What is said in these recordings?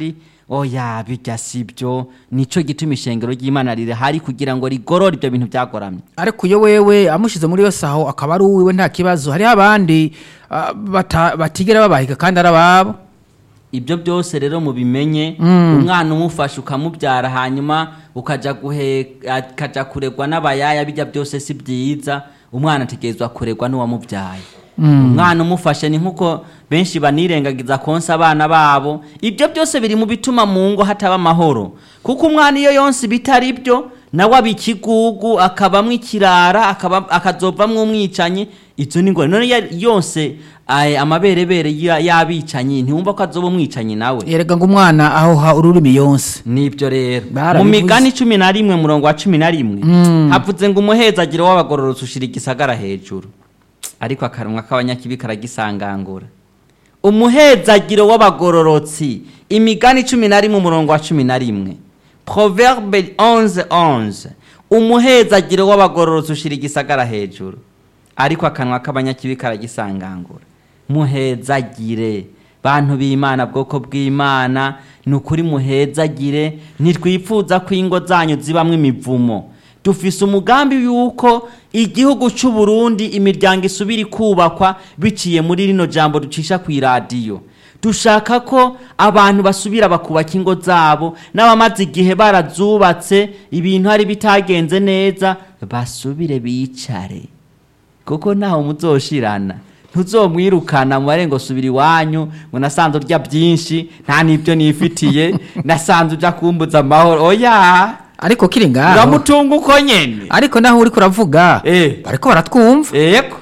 oya bijya si byo nico gituma ishengero ry'imana rirahari kugira ngo rigorore ibyo bintu byagoramye ariko iyo wewe amushize muri yose aho akaba ari uwiwe nta kibazo hariho abandi ah, bata- batigera babahiga kandi ari ababo ibyo byose rero mubimenye umwana umufasha ukamubyara hanyuma ukaja guhe akaja kuregwa n'abayaya bijya byose si byiza umwana ategerezwa kuregwa n'uwamubyaye umwana umufashe ni nkuko benshi banirengagiza konsa abana babo ibyo byose biri mu bituma mu ngo hataba amahoro kuko umwana iyo yonse bitari byo nawe aba ikigugu akabamwo ikirara akaba- akazovamwo umwicanyi izo ni ngorane none ya- yose ay- amaberebere ya- y'abicanyi ntiwumva ko azoba umwicanyi nawe erega ngo umwana aho ha ururimi yonse nibyo rero mu Barabivuze. migani cumi na rimwe murongo wa cumi na rimwe havuze ngo umuhezagiro w'abagororotsi ushira igisagara hejuru ariko akanwa k'abanyakibi karagisangangura umuhezagiro w'abagororotsi imigani cumi na rimwe umurongo wa cumi na rimwe proverbe 11 11 umuhezagiro w'abagororotsi ushira igisagara hejuru ariko akanwa k'abanyakibi karagisangangura muhezagire bantu b'imana bwoko bw'imana ni ukuri muhezagire ntitwifuza ko ingo zanyu zibamwo imivumo dufise umugambi yuko igihugu cy'u Burundi imiryango isubira ikubakwa biciye muri rino jambo ducisha ku iradiyo dushaka ko abantu basubira bakubaka ingo zabo n'abamaze igihe barazubatse ibintu hari bitagenze neza basubire bicare kuko ntaho muzoshirana ntuzomwirukana mu marengo subira iwanyu ngo nasanze urya byinshi nta n'ibyo nifitiye nasanze ujya kumbuza amahoro oya ariko kiri ngaho uramutunga uko nyene ariko naho uriko uravuga Eh. bariko baratwumva eko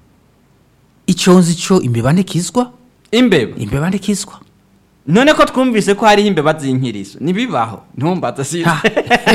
icyo nzi cyo imbeba ntikizwa imbeba imbeba ntikizwa none ko twumvise ko hariho imbeba z'inkirizo ntibibaho ntumbaza si Ha.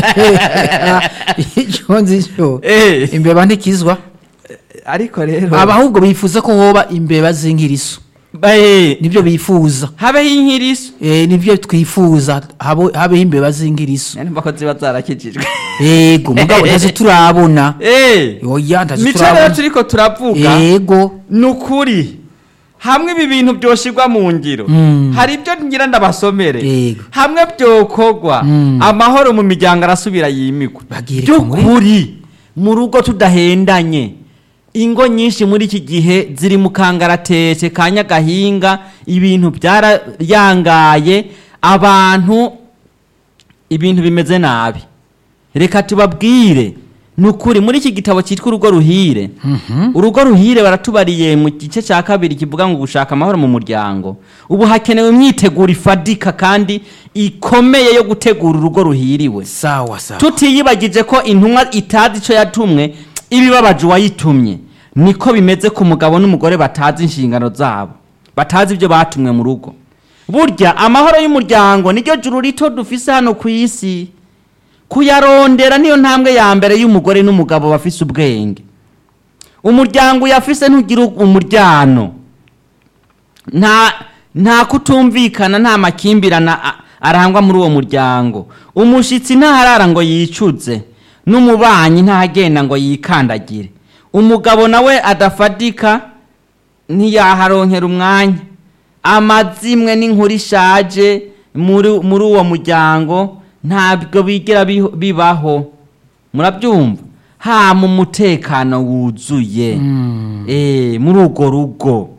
icyo nzi cyo Eh. imbeba ntikizwa ariko rero aba ahubwo bifuza ko hoba imbeba z'inkiriso Eh, nibyo bifuza habeho inkirizo Eh, nibyo twifuza habo- habeho imbeba z'ingiriso nimba ko ziba zarakijijwe yego mugabo ntazi turabona Eh, oya ntazi nico rero turabona turiko turavuga yego ni ukuri hamwe ibi bintu byoshirwa mu ngiro Mm. hari ibyo ngira ndabasomere Yego. hamwe byokorwa Mm. amahoro mu miryango arasubira yimikwa Bagirika muri- by'ukuri mu rugo tudahendanye ingo nyinshi muri iki gihe ziri mu kangaratete ka nyagahinga ibintu byarayangaye abantu ibintu bimeze nabi reka tubabwire ni ukuri muri iki gitabo cyitwa urugo ruhire urugo ruhire baratubariye mu gice cya kabiri kivuga ngo gushaka amahoro mu muryango ubu hakenewe imyiteguro ifadika kandi ikomeye yo gutegura urugo ruhiriwe sawa sawa tutiyibagije ko intumwa itazi icyo yatumwe ibibabaje uwayitumye niko bimeze ku mugabo n'umugore batazi inshingano zabo batazi ibyo batumwe mu rugo burya amahoro y'umuryango niryo juru rito dufise hano ku isi kuyarondera niyo ntambwe ya mbere y'umugore n'umugabo bafise ubwenge umuryango uyafise ntugira umuryano nta nta kutumvikana nta makimbirane a- arangwa muri uwo muryango umushitsi ntaharara ngo yicuze n'umubanyi ntagenda ngo yikandagire umugabo nawe adafadika ntiyaharonkera umwanya amazimwe n'inkuru ishaje muri muri uwo muryango ntabwo bigera biho- bibaho murabyumva ha mu mutekano wuzuye eh muri urwo rugo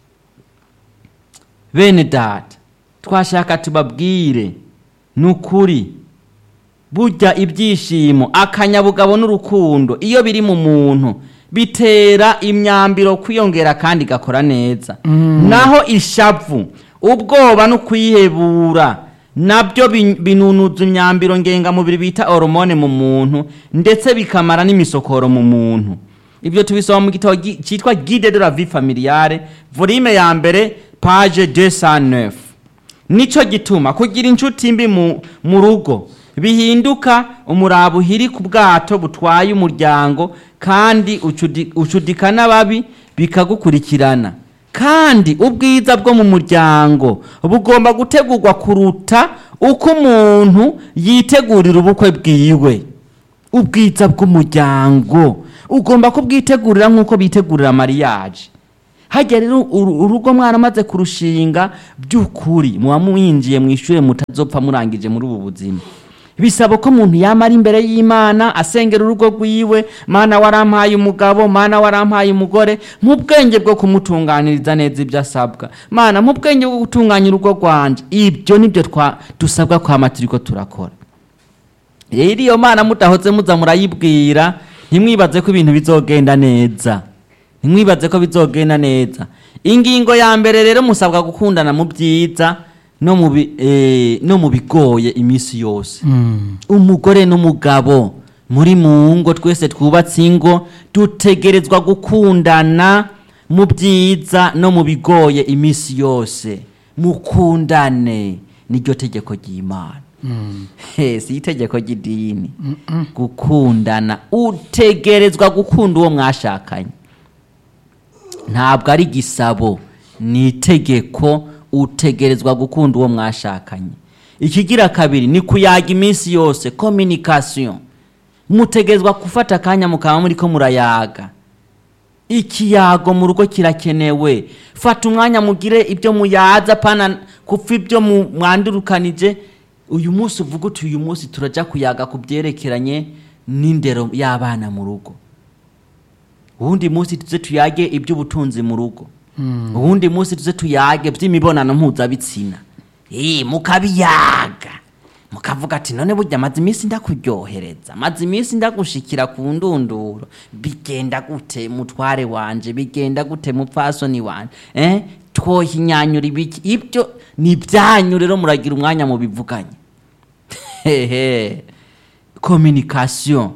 bene data twashaka tubabwire ni ukuri burya ibyishimo akanyabugabo n'urukundo iyo biri mu muntu bitera imyambiro kwiyongera kandi igakora neza naho ishavu ubwoba no kwihebura nabyo bin- binunuza imyambiro ngengamubiri bita hormone mu muntu ndetse bikamara n'imisokoro mu muntu ibyo tubisoma mu gitabo gi- cyitwa guide de la vie familiale volume ya mbere page 209 nico gituma kugira inshuti mbi mu, mu rugo bihinduka umuraba uhiri ku bwato butwaye umuryango kandi ucudi- ucudika n'ababi bikagukurikirana kandi ubwiza bwo mu muryango bugomba gutegurwa kuruta uko umuntu yitegurira ubukwe bwiwe ubwiza bw'umuryango ugomba kubwitegurira nk'uko bitegurira mariage hajya rero uru- urugo mwaramaze kurushinga by'ukuri muba mwinjiye mu ishuri mutazopfa murangije muri ubu buzima bisaba ko umuntu yamara imbere y'imana asengera urugo rwiwe mana warampaye umugabo mana warampaye umugore mu bwenge bwo kumutunganiriza neza ibyo asabwa mana mu bwenge bwo gutunganya urugo rwanje ibyo nibyo twa- dusabwa kwama turiko turakora rero iyo mana mutahoze muza murayibwira ntimwibaze ko ibintu bizogenda neza ntimwibaze ko bizogenda neza ingingo ya mbere rero musabwa gukundana mu byiza no mu bi- eh, no mu bigoye iminsi yose umugore n'umugabo muri mu ngo twese twubatse ingo dutegerezwa gukundana mu byiza no mu bigoye iminsi yose mukundane niryo tegeko ry'imana He, si itegeko ry'idini gukundana utegerezwa gukunda uwo mwashakanye ntabwo ari gisabo ni itegeko utegerezwa gukunda uwo mwashakanye ikigira kabiri ni kuyaga iminsi yose communication mutegerezwa gufata akanya mukaba muri ko murayaga ikiyago mu rugo kirakenewe fata umwanya mugire ibyo muyaza pana kupfa ibyo mu- mwandurukanije uyu munsi uvuga uti uyu munsi turajya kuyaga ku byerekeranye n'indero y'abana mu rugo uwundi munsi tuze tuyage iby'ubutunzi mu rugo uwundi munsi tuze tuyage by'imibonano mpuzabitsina Eh, mukabiyaga mukavuga ati none burya amaze iminsi ndakuryohereza amaze iminsi ndagushikira ku ndunduro bigenda gute mutware wanje bigenda gute mupfasoni wanje eh? twohinyanyura ibiki ibyo ni ibyanyu rero muragira umwanya mubivuganye hehe communication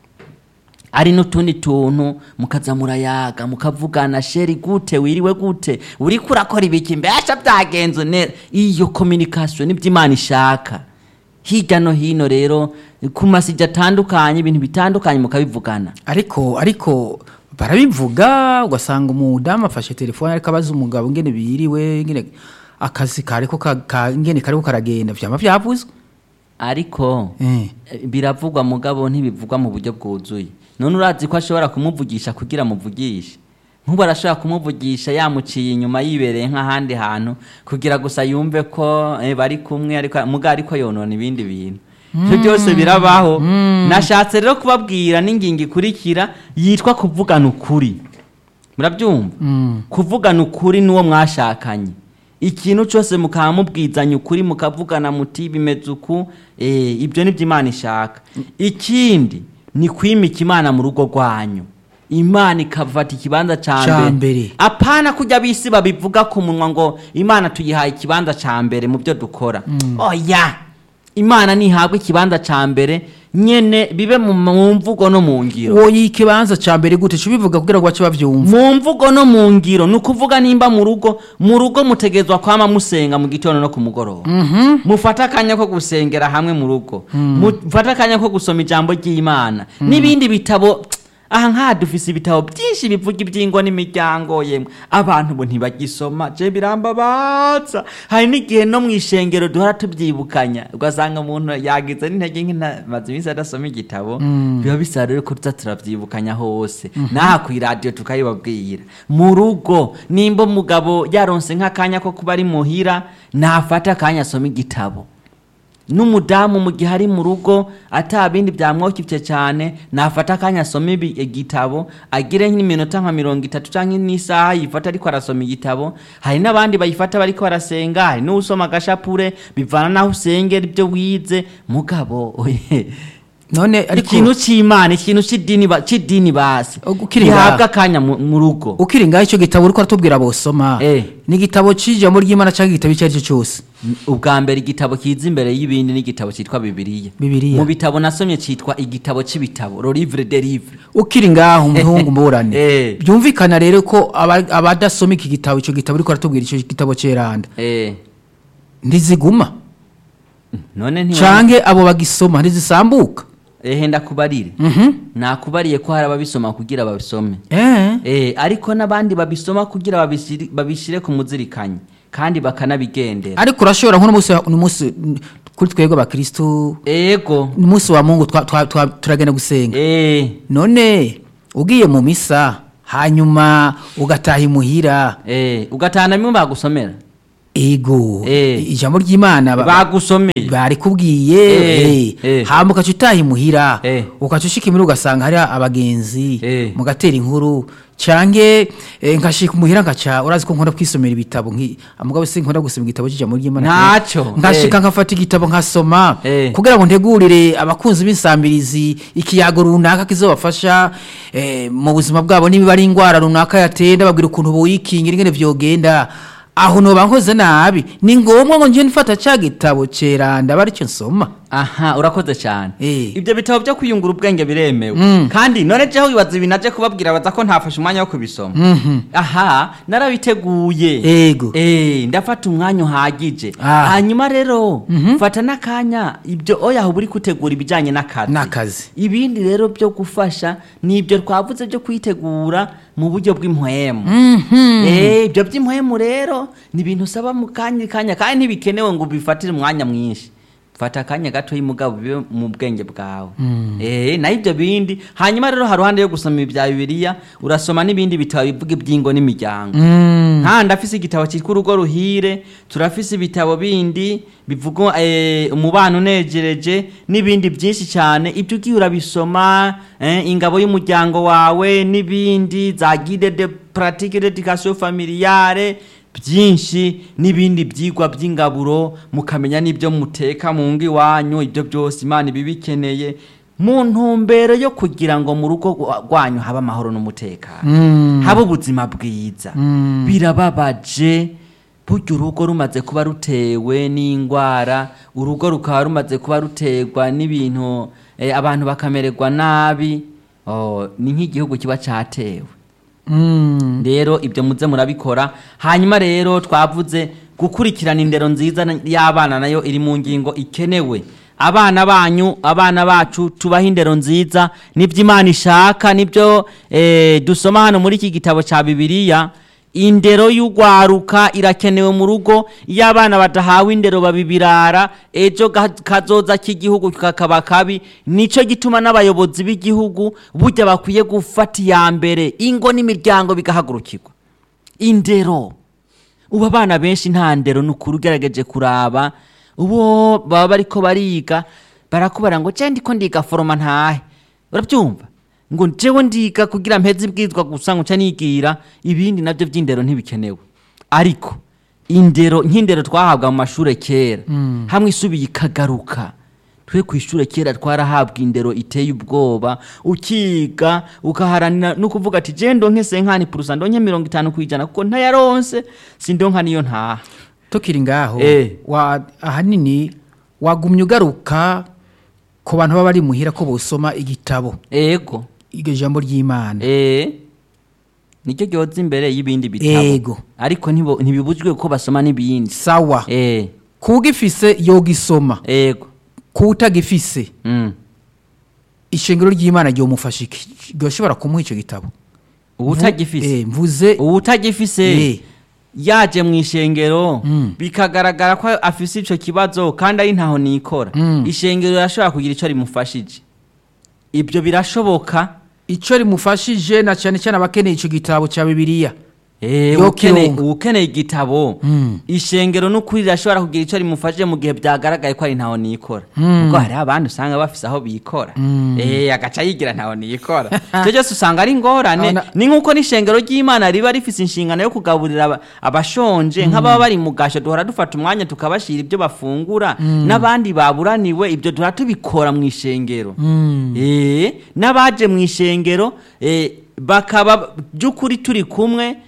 ari n'utundi tuntu mukaza murayaga mukavugana sheri gute wiriwe gute uriko urakora ibiki mbesha byagenze neza iyo communication nibyo imana ishaka hirya no hino rero ku masijya atandukanye ibintu bitandukanye mukabivugana ariko ariko barabivuga ugasanga umudamu afashe telefone ariko abaza umugabo ngene biriwe ngene akazi kariko ka, ka, ngene kariko karagenda vyama vyavuzwe ariko Eh. eh, biravugwa mugabo ntibivugwa mu buryo bwuzuye none urazi ko ashobora kumuvugisha kugira amuvugishe nk'ubu arashobora kumuvugisha yamuciye inyuma yibereye nk'ahandi hantu kugira gusa yumve ko eh, bari kumwe ariko muga ariko yonona ibindi bintu ibyo byose birabaho nashatse rero kubabwira n'ingingo ikurikira yitwa kuvugana ukuri murabyumva kuvugana ukuri n'uwo mwashakanye ikintu cyose mukaba mubwizanya ukuri mukavugana muti bimeze uku eh, ibyo nibyo imana ishaka ikindi ni kwimika imana mu rugo rwanyu imana ikafata ikibanza Ca ca mbere mbere. apana kujya bisi babivuga ku munwa ngo imana tuyihaye ikibanza ca mbere mu byo dukora oya imana ntihabwa ikibanza ca mbere nyene bibe mu mu mvugo no mu ngiro uwo yikibanza ca mbere gute cubivuga kugira ngo bace bavyumva mu mvugo no mu ngiro ni ukuvuga nimba mu rugo mu rugo mutegezwa kwama musenga mu gitondo no ku mugoroba mufate akanya ko gusengera hamwe mu rugo mufate akanya ko gusoma ijambo ry'imana n'ibindi bitabo aha nk'aha dufise ibitabo byinshi bivuga iby'ingo n'imiryango yemwe abantu bo ntibagisoma je birambabaza hari n'igihe no mu ishengero duhora tubyibukanya ugasanga umuntu yagize n'intege nke maze iminsi adasoma igitabo biba bisaba rero ko tuza turabyibukanya hose n'aha ku iradiyo tukayibabwira mu rugo nimba umugabo yaronse nk'akanya ko kuba ari muhira nafata akanya asoma igitabo n'umudamu mu gihe ari mu rugo ata bindi byamwokivye cyane nafata akanya asoma ibi- igitabo agire nk'iminota nka mirongo itatu cyangwa n'isaha yifata ariko arasoma igitabo hari n'abandi bayifata bariko barasenga hari n'usoma agashapure bivana n'aho usengera ibyo wize mugabo oye none ariko ikintu c'imana ikintu c'idini ba- c'idini basi Ukiri gihabwa ngaho. akanya mu mu rugo ukiri ngaho ico gitabo uriko aratubwira bosoma Eh. ni igitabo c'ijambo ry'imana canke igitabo icyo ari cyo cyose ubwa mbere igitabo kiza imbere y'ibindi n'igitabo cyitwa bibiliya Bibiliya. mu bitabo nasomye cyitwa igitabo c'ibitabo lo livre de livre ukiri ngaho umuhungu mburane Eh. byumvikana rero ko aba- abadasoma iki gitabo ico gitabo uriko aratubwira ico gitabo ceranda eh ntiziguma none ntiwa canke abo bagisoma ntizisambuka ehe ndakubarire Mhm. nakubariye ko hari ababisoma kugira babisome eh eh ariko n'abandi babisoma kugira babishire, babishire ku muzirikanyi kandi bakanabigendera ariko urashobora nk'uno munsi uno munsi mm, kuri twebwe abakristu ego umunsi wa mungu twa- twa- twa- turagenda gusenga eh none ugiye mu misa hanyuma ugataha imuhira eh ugatahana bimwe bagusomera ego Eh. ijambo ry'imana ba- bagusomeye barikubwiye Eh, eh, eh. hama ugaca utaha imuhira Eh. ugaca ushika imuhira ugasanga hari abagenzi Eh. mugatera inkuru cange eh, nkashika imuhira nkaca urazi ko nkunda kwisomera ibitabo nki amugabo si nkunda gusoma igitabo c'ijambo ry'imana Ntaco, nkashika eh. nkafata igitabo nkasoma Eh. kugira ngo ntegurire abakunzi b'insambirizi ikiyago runaka kizobafasha eh, mu buzima bwabo niba ari indwara runaka yatenda babwira ukuntu boyikingira ingene vyogenda aho noba nkoze nabi ni ngombwa ngo nje nfata ca gitabo ceranda aba aricyo nsoma aha urakoze cyane Eh. ibyo bitabo byo kwiyungura ubwenge biremewe kandi none jeho wibaza ibintu aje kubabwira baza ko ntafashe umwanya wo kubisoma aha narabiteguye Ego. Eh, ndafata umwanya uhagije Ah. hanyuma rero fata n'akanya ibyo oya uba uri gutegura ibijyanye n'akazi N'akazi. ibindi rero byo gufasha ni ibyo twavuze byo kwitegura mu buryo bw'impwemu Eh, ibyo by'impwemu rero ni ibintu usaba mu kanya kanya kandi ntibikenewe ngo ubifatire umwanya mwinshi fata akanya gato y'umugabo bibe mu bwenge bwawe eh naho ibyo bindi hanyuma rero hari ruhande yo gusoma ibya bibiliya urasoma n'ibindi bitabo bivuga iby'ingo n'imiryango nta ndafise igitabo cyitwa urugo ruhire turafise ibitabo bindi bivuga eh, umubano unejereje n'ibindi byinshi cyane ibyo ugiye urabisoma eh, ingabo y'umuryango wawe n'ibindi za guide de pratique d'éducation familiale byinshi n'ibindi byigwa by'ingaburo mukamenya n'ibyo muteka mu ngo iwanyu ibyo byose imana ibibikeneye mu ntumbero yo kugira ngo mu rugo rwa- rwanyu habe amahoro n'umutekano habe ubuzima bwiza birababaje burya urugo rumaze kuba rutewe n'indwara urugo rukaba rumaze kuba ruterwa n'ibintu eh, abantu bakamererwa nabi oh, ni nk'igihugu kiba cyatewe rero ibyo muze murabikora hanyuma rero twavuze gukurikirana indero nziza na- y'abana nayo iri mu ngingo ikenewe abana banyu abana bacu tubahe indero nziza nibyo imana ishaka nibyo eh, dusoma hano muri iki gitabo cya bibiliya indero y'urwaruka irakenewe mu rugo iyo abana badahawe indero babibirara ejo ga- kazoza k'igihugu kakaba kabi nicyo gituma n'abayobozi b'igihugu burya bakwiye gufata iya mbere ingo n'imiryango bigahagurukirwa indero ubu abana benshi nta ndero ni ukuri ugerageje kuraba ubo baba bariko bariga barakubara ngo je ndiko ndiga foroma ntahe urabyumva ngo jewe ndiga kugira mpeze ibwizwa gusa ngo nca nigira ibindi nabyo by'indero ntibikenewe ariko indero nk'indero twahabwa mu mashure kera hamwe isubiye ikagaruka twe ku ishure kera twarahabwa indero iteye ubwoba ukiga ukaharanira no kuvuga ati je ndonke senkani purusa ndonke mirongo itanu kwijana kuko ntayaronse sindonka niyo ntaha tukiri ngaho Eh. wa ahanini wagumye ugaruka ku bantu baba bari muhira ko bosoma igitabo ego iryo jambo ry'imana eh nicyo gyoza imbere y'ibindi bitabo Ego. ariko ntibo- ntibibujwe ko basoma n'ibindi sawa eh kugifise yogisoma ego kutagifise mm. ishengero ry'imana ryomufasha iki ryoshobora kumuha icyo gitabo ubutagifise Eh, mvuze ubutagifise Eh. yaje mu ishengero Mm. bikagaragara ko afise ico kibazo kandi ari ntaho nikora Mm. ishengero rirashobora kugira ico rimufashije ibyo birashoboka icyo rimufashije na cyane cyane abakeneye icyo gitabo cya bibiliya Eh, Yo ukeneye kirongo. ukeneye igitabo Mm. ishengero n'ukuri rirashobora kugira icyo rimufashije mu gihe byagaragaye ko ari ntaho nikora Mm. kuko hari abandi usanga bafise aho bikora Mm. eh agaca yigira ntaho nikora icyo cyose usanga ari ingorane Abana- ni nk'uko n'ishengero ry'imana riba rifise inshingano yo kugaburira aba- abashonje nk'ababa bari mu gasho duhora dufata umwanya tukabashira ibyo bafungura n'abandi baburaniwe ibyo duhora tubikora mu ishengero Eh, n'abaje mu ishengero eh, bakaba by'ukuri turi kumwe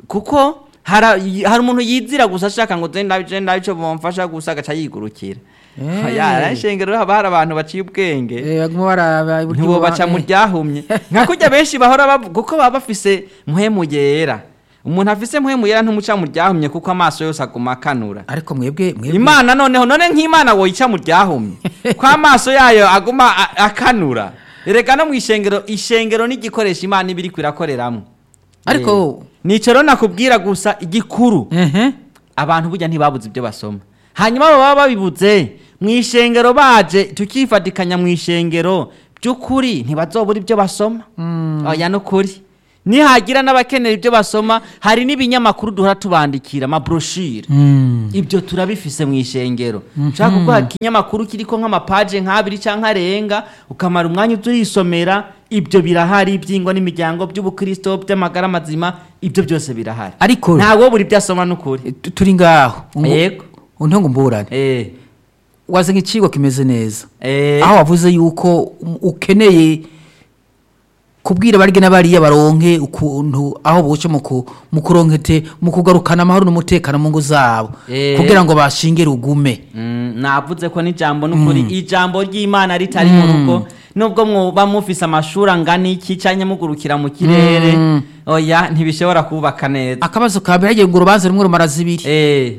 kuko hari hari umuntu yizira gusa ashaka ngo je ndabi je ndabi cyo bamfasha gusa agaca yigurukira Eh. ya ishengero haba hari abantu baciye ubwenge Eh, baguma baraba uburyo ntibo ba- baca mu eh. ryahumye nka kurya benshi bahora bavu- kuko baba bafise muhemu yera umuntu afise muhemu yera ntumuca mu ryahumye kuko amaso yose aguma akanura ariko mwebwe mwebwe imana noneho none nk'imana woyica mu ryahumye ko amaso yayo aguma a- akanura erega no mu ishengero ishengero n'igikoresho imana iba iriko irakoreramwo Ariko- Eh, nico rero nakubwira gusa igikuru ehe abantu burya ntibabuze ibyo basoma hanyuma abo baba babibuze mu ishengero baje tukifatikanya mu ishengero by'ukuri ntibazobura ibyo basoma oya n'ukuri nihagira n'abakenera ibyo basoma hari n'ibinyamakuru duhora tubandikira amabroshire Mm. ibyo turabifise mu ishengero ushaka kuguha ikinyamakuru kiriko nk'amapaje nk'abiri cyangwa arenga ukamara umwanya uturisomera ibyo birahari ibyingwa n'imiryango by'ubukristo by'amagara mazima ibyo byose birahari Ariko- ntawe buri byo asoma n'ukuri Tu- turi ngaho Yego. untongo mburane eh wazanye icigwa kimeze neza eh aho wavuze yuko um, ukeneye kubwira barya n'abariya baronke ukuntu aho boce mu ku- mu kuronkete mu kugarukana amahoro n'umutekano mu ngo zabo Eh. kugira ngo bashinge rugume Mm, navuze ko n'ijambo n'ukuri ijambo ry'imana ritari mu rugo nubwo mwoba mufise amashuri angana iki canke mugurukira mu kirere oya ntibishobora kubaka neza akabazo ka mbere hagiye ngo urubanza rumwe rumara zibiri eh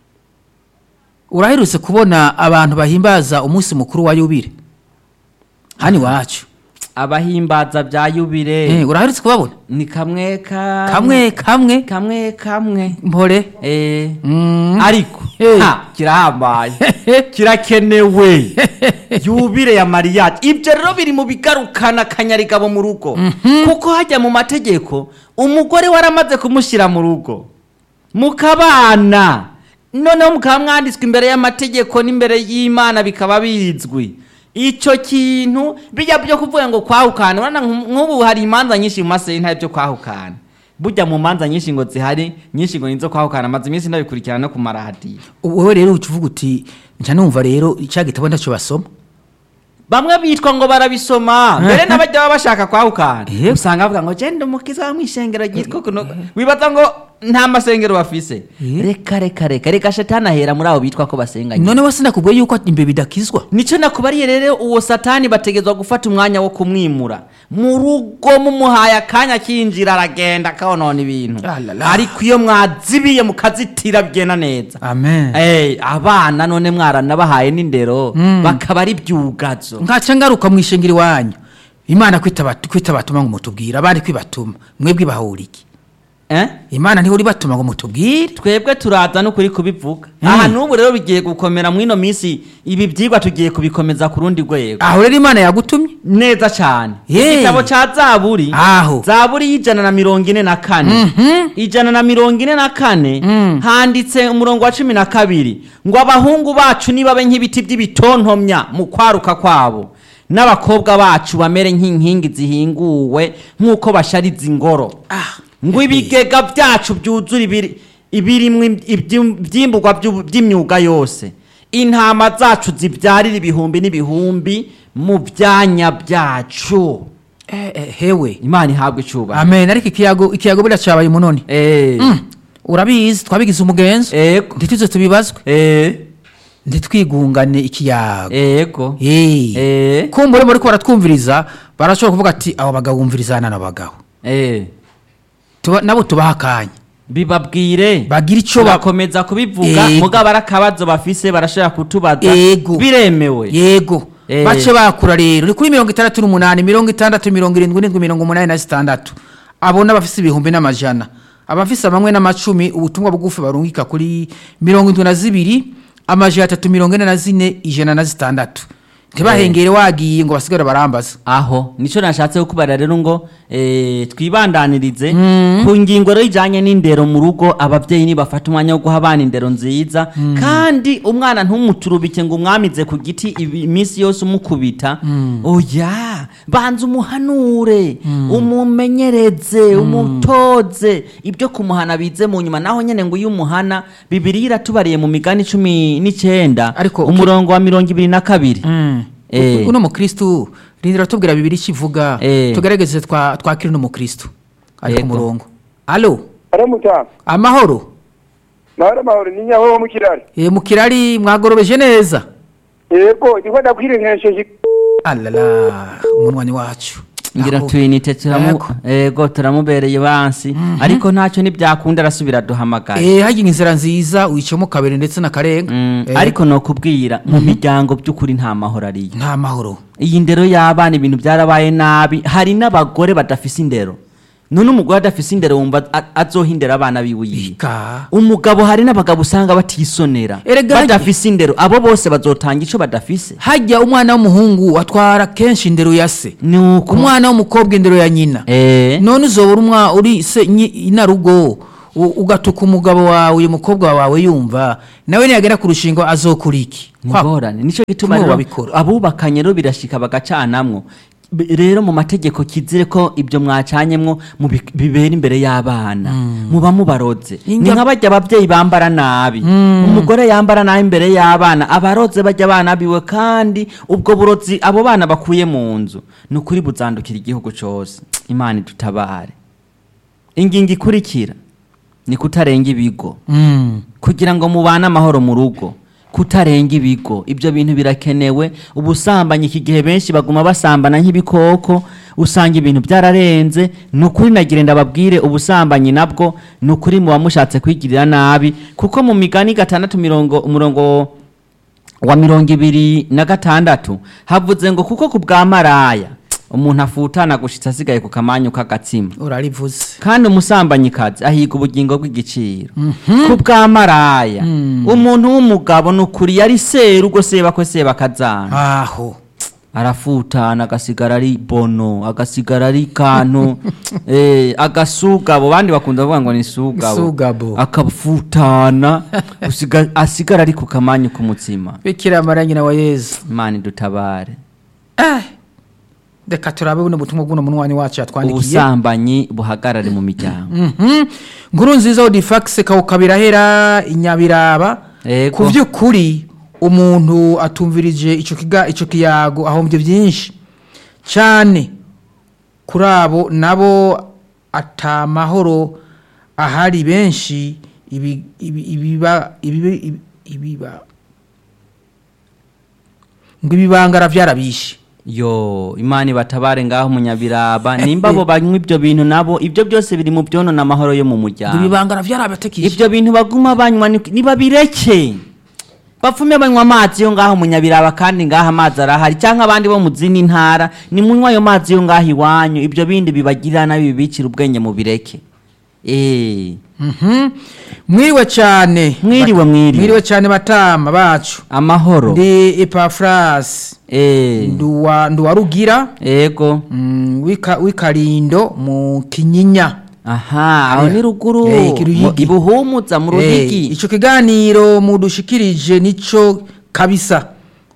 uraherutse kubona abantu bahimbaza umunsi mukuru wa yubire hano iwacu abahimbaza bya yubire Eh, uraherutse kubabona ni kamwe ka kamwe kamwe kamwe kamwe mpore eh Mm. ariko Eh. ha kirahambaye kirakenewe yubire ya mariyaje ibyo rero biri mu bigarukana akanyarigabo mu rugo kuko hajya mu mategeko umugore waramaze kumushyira mu rugo mukabana noneho mukaba mwanditswe imbere y'amategeko n'imbere y'imana bikaba bizwi icyo kintu bijya byo kuvuga ngo kwahukana urabona nk- nk'ubu hari imanza nyinshi mu masentare byo kwahukana burya mu manza nyinshi ngo zihari nyinshi ngo nizo kwahukana maze iminsi ndabikurikirana no ku maradiyo wowe rero uca uvuga uti nca numva rero icya gitabo ntacyo basoma bamwe bitwa ngo barabisoma mbere n'abajya baba bashaka kwahukana Eh. usanga bavuga ngo genda umukiza wo mu ishengero ryitwa kuno wibaza ngo nta masengero bafise Eh. reka reka reka reka shetani ahera muri abo bitwa ko basenganye none we sinakubwiye yuko imbere bidakizwa nicyo nakubariye rero uwo satani bategezwa gufata umwanya wo kumwimura mu rugo mumuhaye akanya akinjira aragenda akabonona ibintu Ah, la, la. ariko iyo mwazibiye mukazitira bigenda neza amen Eh, abana none mwaranabahaye n'indero bakaba ari byugazo nkaca ngaruka mu ishengero iwanyu imana kwitaba- kwitabatuma ngo mutubwire abandi kwibatuma mwebwe ibahura iki eh? imana ntihora ibatuma ngo mutubwire twebwe turaza n'ukuri kubivuga Mm. aha n'ubu rero bigiye gukomera muri ino minsi ibi byigwa tugiye kubikomeza ku rundi rwego aho rero imana yagutumye neza cyane Yeee. igitabo cya zaburi Aho. zaburi y'ijana na mirongo ine na kane ijana na mirongo ine na kane handitse umurongo wa cumi na kabiri ngo abahungu bacu nibabe nk'ibiti by'ibitontomya mu kwaruka kwabo n'abakobwa bacu bamere nk'inkingi zihinguwe nk'uko bashariza ingoro Ah. ngo ibigega byacu byuzure ibiri ibirimo ibyi- ibyimburwa by'ubu- by'imyuga yose intama zacu zibyarira ibihumbi n'ibihumbi mu byanya byacu Eh, eh, hewe imana ihabwa icyubahiro amen ariko ikiyago ikiyago buriya cyabaye umunoni Eh, Mm, urabizi twabigize umugenzo ego ntituze tubibazwe Eh, ntitwigungane ikiyago ego Eh. Eh, kumbure muri ko baratwumviriza barashobora kuvuga ati abo bagabo bumviriza hano bagabo eh. Tuba- nabo tubaha akanya bibabwire bagira icyo ba- bakomeza kubivuga Ego. mugabo ari akabazo bafise barashobora kutubaza Ego. biremewe yego Eh. bace bakura rero ni kuri mirongo itandatu n'umunani mirongo itandatu mirongo irindwi n'indwi mirongo umunani na zitandatu abo n'abafise ibihumbi n'amajana abafise amamwe n'amacumi ubutumwa bugufi barungika kuri mirongo indwi na zibiri amajana atatu mirongo ine na zine ijana na zitandatu ntibahengere wagiye ngo basigare barambaza aho nicyo nashatse kukubarira rero ngo eh, twibandanirize ku ngingo rero ijyanye n'indero mu rugo ababyeyi nibafata umwanya wo guha abana indero nziza kandi umwana ntumuturubike ngo umwamize ku giti ibi- iminsi yose umukubita oya banza umuhanure umumenyereze umutoze ibyo kumuhana bize mu nyuma naho nyine ngo iyo umuhana bibiri iratubariye mu migani cumi n'icyenda Ariko uki- umurongo wa mirongo ibiri na kabiri Eh. uno mukristu rindira tubwira bibiri kivuga Eh. tugerageze twa- twakire uno mukristu ari ku Yego. murongo alo aramuta amahoro mahoro mahoro ni nyaho wo mu kirari Eh, mu kirari mwagorobeje neza yego ndiko ndakwirenkesheje alala umunwani wacu ngira Aho. tuyinite turamu Yego. ego turamubereye bansi ariko ntacyo ntibyakunda arasubira duhamagara Eh, hagira inzira nziza wicamo kabiri ndetse na karenga Mm, Eh, ariko nokubwira mu miryango by'ukuri nta mahoro ariyo nta mahoro iyi ndero y'abana ibintu byarabaye nabi hari n'abagore badafise indero none umugore adafise indero wumva a- azohindera abana biwe yiwe Ika. umugabo hari n'abagabo usanga batisonera Erega harya- badafise indero abo bose bazotanga ico badafise hajya umwana w'umuhungu atwara kenshi indero ya se nuko umwana w'umukobwa indero ya nyina eh none uzobura umwa uri se nyi- inarugo u- ugatuka umugabo wawe uyu mukobwa wawe yumva nawe niyagera ku rushingo azokura iki Kwa- ngorane nico gituma kumwe rero babikora. abubakanye rero birashika bagacanamwo B- rero mu mategeko kizire ko ibyo mwacanyemwo mubi- bibera imbere y'abana muba mubaroze ni Inga- nka bajya ababyeyi bambara nabi umugore yambara nabi imbere y'abana abaroze bajya abana biwe kandi ubwo burozi abo bana bakuye mu nzu ni ukuri buzandukira igihugu cose imana idutabare ingingo ikurikira ni kutarenga ibigo Mm. kugira ngo mubane amahoro mu rugo kutarenga ibigo ibyo bintu birakenewe ubusambanyi iki gihe benshi baguma basambana nk'ibikoko usanga ibintu byararenze ni ukuri nagire ndababwire ubusambanyi nabwo ni ukuri muba mushatse kwigirira nabi kuko mu migani gatandatu mirongo umurongo wa mirongo ibiri na gatandatu havuze ngo kuko ku bwa maraya umuntu afutana gushitsa asigaye ku kamanyu k'agatsima urarivuze kandi umusambanyi ahiga ubugingo bw'igiciro ku bwa maraya umuntu w'umugabo ni ukuri yari seru ubwo seba ko seba akazana aho arafutana agasigara ari bono agasigara ari kantu eh, agasugabo bandi bakunda kuvuga ngo ni sugabo Sugabo. akafutana usiga- asigara ari ku kamanyu k'umutsima bikira mara nyina wa yezu imana idutabare Eh, reka turabe buno butumwa bw'uno munwani wacu yatwandikiye ubusambanyi buhagarare mu miryango Mhm. nkuru nziza odifax kawukabirahera inyabiraba Ego. ku by'ukuri umuntu atumvirije ico kiga ico kiyago ahombye byinshi cyane kuri abo nabo atamahoro ahari benshi ibi ibi ibiba ibi ibi- ibiba ngo ibibangara byarabishe yo imana ibatabare ngaho munyabiraba nimba abo banywa ibyo bintu nabo ibyo byose biri mu byonona amahoro yo mu ngo muryango ibibangara byarabatekishe ibyo bintu baguma banywa ni- nibabireke bapfume banywa amazi yo ngaho munyabiraba kandi ngaho amazi arahari cyangwa abandi bo mu zindi ntara nimunywa ayo mazi yo ngaho iwanyu ibyo bindi bibagirira nabi bibicira ubwenge mubireke eh Mhm. mwiriwe cyane Mwiriwe, mwiriwe. mwiriwe cyane batama bacu amahoro ndi epafras eh nduwa nduwarugira ego mm, w'ika- w'ikarindo mu kinyinya aha aho ni ruguru Eh, Kiruyigi. mu- ibuhumuza mu Eh, ruhigi ico kiganiro mudushikirije nico kabisa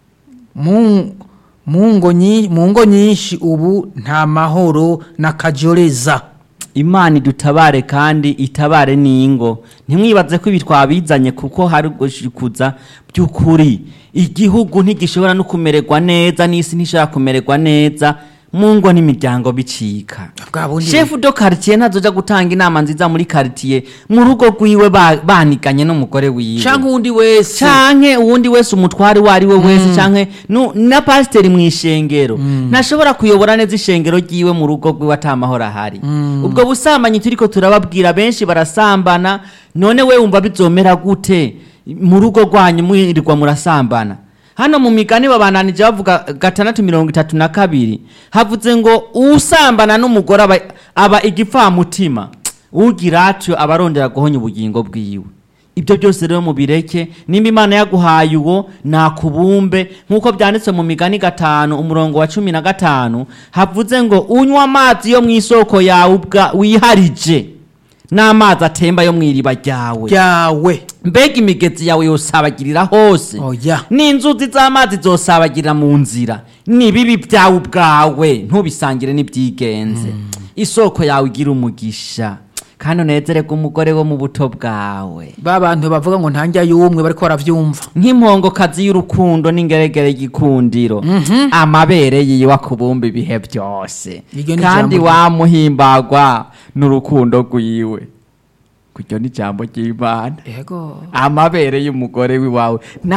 mu mu ngo nyi- mu ngo nyinshi ubu nta mahoro n'akajoreza imana idutabare kandi itabare n'ingo ntimwibaze ko ibi twabizanye kuko hari gushikuza by'ukuri igihugu ntigishobora no kumererwa neza n'isi ntishobora kumererwa neza mu ngo n'imiryango bicika Bwa bundi- shefu do quartier ntazoja gutanga inama nziza muri quartier mu rugo rwiwe ba- baniganye n'umugore wiwe canke uwundi wese canke uwundi wese umutware uwo ari we wese canke nu- na pasiteri mu ishengero ntashobora kuyobora neza ishengero ryiwe mu rugo rwiwe ata mahoro ahari ubwo busambanyi turiko turababwira benshi barasambana none we wumva bizomera gute mu rugo rwanyu mwirirwa murasambana hano mu migani babananije bavuga gatandatu mirongo itatu na kabiri havuze ngo usambana n'umugore aba, aba igipfamutima ugira atyo aba arondera guhonya ubugingo bwiwe ibyo byose rero mubireke nimba imana yaguhaye uwo nakubumbe nk'uko byanditse mu migani gatanu umurongo wa cumi na gatanu havuze ngo unywa amazi yo mu isoko yawe ubwa wiharije n'amazi atemba yo mu iriba ryawe ryawe mbega imigezi yawe yosabagirira hose Oya. n'inzuzi z'amazi zosabagirira mu nzira n'ibibi byawe ubwawe ntubisangire n'ibyigenze isoko yawe igira umugisha kandi unezererwe umugore wo mu buto bwawe ba bantu bavuga ngo ntanjya y'umwe bariko baravyumva nk'impongokazi y'urukundo n'ingeregere y'igikundiro amabere yiwe akubumba ibihe byose Iryo ni kandi ijambo rye. wamuhimbagwa n'urukundo rwiwe kuryo ni ijambo ry'imana yego amabere y'umugore w'iwawe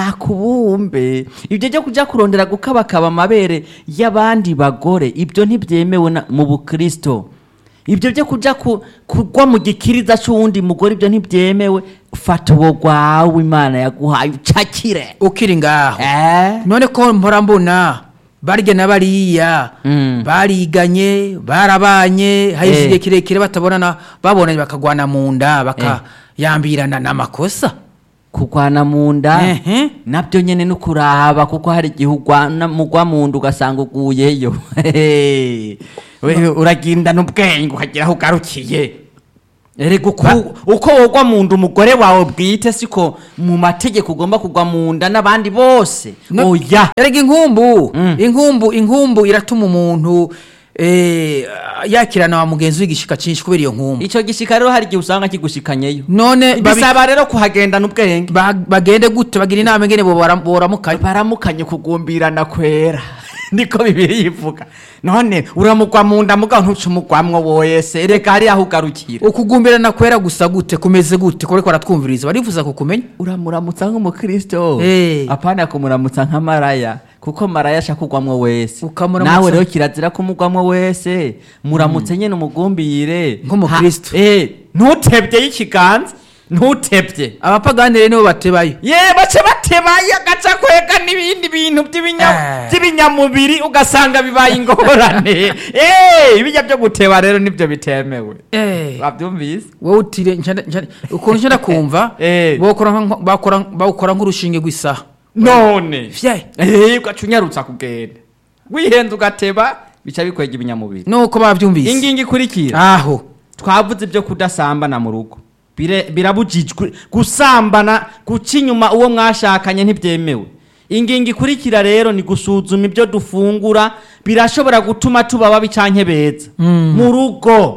nakubumbe ibyo byo kujya kurondera gukabakaba amabere y'abandi bagore ibyo ntibyemewe na- mu bukristo ibyo byo kujya ku- kugwa mu gikiriza cy'uwundi mugore ibyo ntibyemewe fata uwo rwawe imana yaguhaye ucakire ukiri ngaho eh? none ko mpora mbona barya na bariya Mm. bariganye barabanye hari Eh. igihe kirekire batabonana babonanye bakagwana mu nda bakayambirana n'amakosa kugwana mu nda Ehe. nabyo nyene no kuraba kuko hari igihe ugwana mugwa mu nda ugasanga uguyeyo Hehe. Wewe uragendana ubwenge ukagira aho ugarukiye erega uko- uko wogwa mu nda umugore wawe bwite siko mu mategeko ugomba kugwa mu nda n'abandi bose No- oya erega inkumbu Mm. inkumbu inkumbu iratuma umuntu eh, yakirana wa mugenzi w'igishika cinshi kubera iyo nkumbu ico gishika rero hari igihe usanga kigushikanyeyo none babi- bisaba rero kuhagendana ubwenge ba- bagende gute bagira inama ingene bobara- boramukanya baramukanye kugumbirana kwera niko bibiri yivuga none uramugwa mu nda mugabo ntuce umugwamwo wese reka hari aho ugarukira ukugumbirana kwera gusa gute kumeze gute kureko baratwumviriza barifuza kukumenya uramuramutsa nk'umukristo Eh. apana kumuramutsa nka maraya kuko maraya ashaka kugwamwo wese Ukamuramutsa- nawe rero kirazira kumugwamwo wese muramutse nyene umugumbire Nk'umukristo. Ha- eh, ntutebye y'ikiganza ntutebye abapagani rero nibo batebayo ye bace batebaye agaca kwega n'ibindi bintu by'ibinya- Eh. by'ibinyamubiri ugasanga bibaye ingorane Eh, bijya byo guteba rero nibyo bitemewe Eh. wabyumvise wowe utire nshana- nshana- ukuntu nshana kumva Eh. bawukora nka- bakora- bawukora nk'urushinge rw'isaha none Fye. Eh, ugaca unyarutsa kugenda wihenze ugateba bica bikwega ibinyamubiri nuko bavyumvise ingingo ikurikira aho twavuze ibyo kudasambana mu rugo Bire- birabujijwe gusambana guca inyuma uwo mwashakanye ntibyemewe ingingo ikurikira rero ni gusuzuma ibyo dufungura birashobora gutuma tuba babi canke beza mu rugo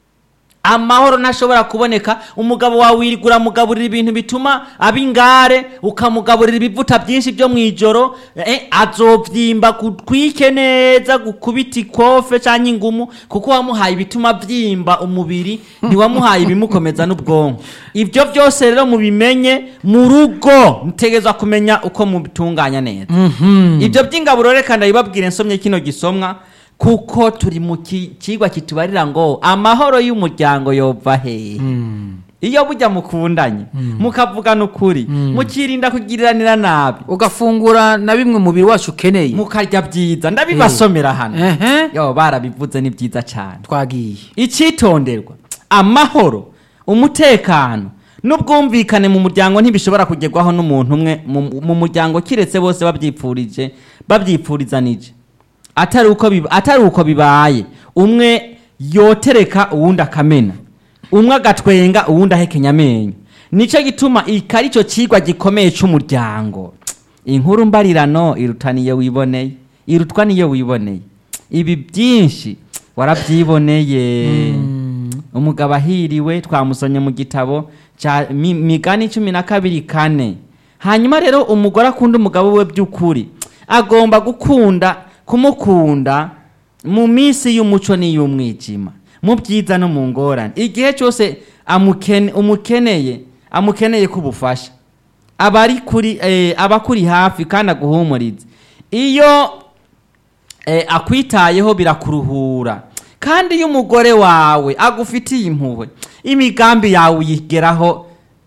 amahoro ntashobora kuboneka umugabo wawe wirirwa uramugaburira ibintu bituma aba ingare ukamugaburira ibivuta byinshi byo mu ijoro eh, azovyimba gutwike neza gukubita ikofe cyangwa ingumu kuko wamuhaye ibituma vyimba umubiri ntiwamuhaye ibimukomeza n'ubwonko ibyo byose rero mubimenye mu rugo mutegerezwa kumenya uko mubitunganya neza ibyo by'ingaburo reka ndabibabwire nsomye kino gisomwa kuko turi mu ki- kigwa kitubarira ngo amahoro y'umuryango yova hehe iyo bujya mukundanye mukavugana ukuri mukirinda kugiriranira nabi ugafungura na bimwe umubiri wacu ukeneye mukarya byiza ndabibasomera hano Ehe. yo barabivuze ni byiza cyane twagiye icyitonderwa amahoro umutekano n'ubwumvikane mu muryango ntibishobora kugerwaho n'umuntu umwe mu- mu muryango kiretse bose babyipfurije babyipfurizanije atari uko biba- atari uko bibaye umwe yotereka uwundi akamena umwe agatwenga uwundi ahekenya amenyo nicyo gituma iki ari cyo kigwa gikomeye cy'umuryango inkuru mbarirano irutaniye wiboneye irutwa niyo wiboneye ibi byinshi warabyiboneye umugabo ahiriwe twamusonye mu gitabo cya mi- migani cumi na kabiri kane hanyuma rero umugore akunda umugabo we by'ukuri agomba gukunda kumukunda mu minsi y'umuco n'iy'umwijima mu byiza no mu ngorane igihe cyose amukene- umukeneye amukeneye kubufasha aba ari kuri eh, aba akuri hafi kandi aguhumuriza iyo eh, akwitayeho birakuruhura kandi iyo umugore wawe agufitiye impuhwe imigambi yawe uyigeraho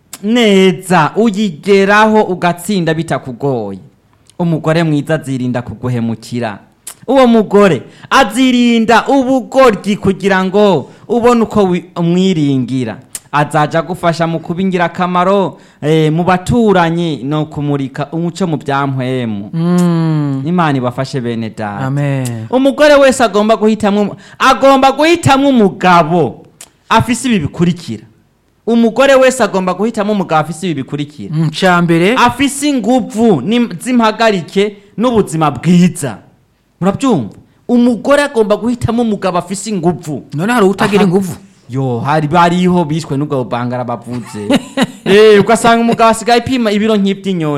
neza uyigeraho ugatsinda bitakugoye umugore mwiza azirinda kuguhemukira uwo mugore azirinda ubugoryi kugira ngo ubone uko wi- umwiringira azaja agufasha mu kuba ingirakamaro eh, mu baturanyi no kumurika umuco mu byampwemu Mm. imana ibafashe bene data amen umugore wese agomba guhitamwo agomba guhitamwo umugabo afise ibi bikurikira umugore wese agomba guhitamo umugabo afise ibi bikurikira Mm, ca mbere afise inguvu n'im- z'impagarike n'ubuzima bwiza murabyumva umugore agomba guhitamo umugabo afise inguvu none hari utagira Aha. inguvu yo hari bariho bishwe n'ubwo bangara bavuze eh ugasanga umugabo asigaye ipima ibiro nk'iby'inyoni